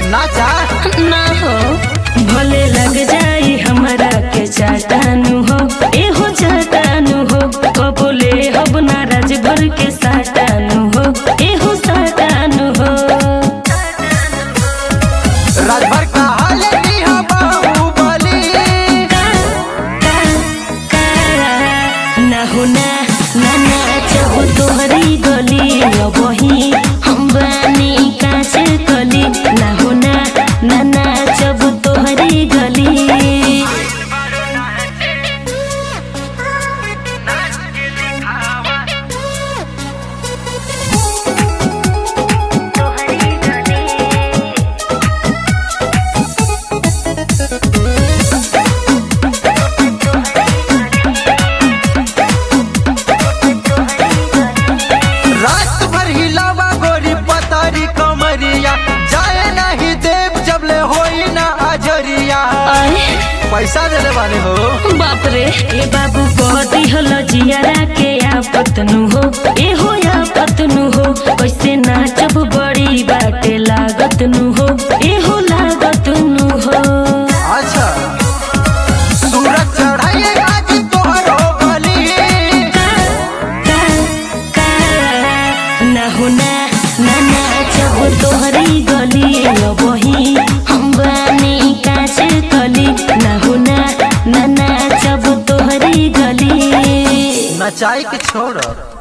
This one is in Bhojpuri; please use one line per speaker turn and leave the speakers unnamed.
नाचा
ना हो भले लग जाई हमरा के चाटानु हो एहो चाटानु हो कबोले हब नाराज भर के साटानु हो एहो साटानु हो
राजभर कहा लेनी हम बाहुबली
का का का ना हो ना ना नाचब तोहरी गली अबही हम बानी काच कली ना हो ना ना नाचब तोहरी गली
रात भर हिलावा गोरी पतारी कमरिया जाए नहीं देव जब ले होई ना अजरिया
आए
पैसा देले बानी हो
बाप रे ए बाबू बॉडी हल जियारा के आपतनु हो ए हो आपतनु हो कैसे नाचब बड़ी बाटे लागतनु हो ए हो लागतनु हो
अच्छा सूरज चढ़ाइए आज तोहर हो बली
का का का ना हो ना ना नाचब तोहरी गली अबही हम बानी काच कली ना हो ना ना नाचब तोहरी गली
नचाई के छोड़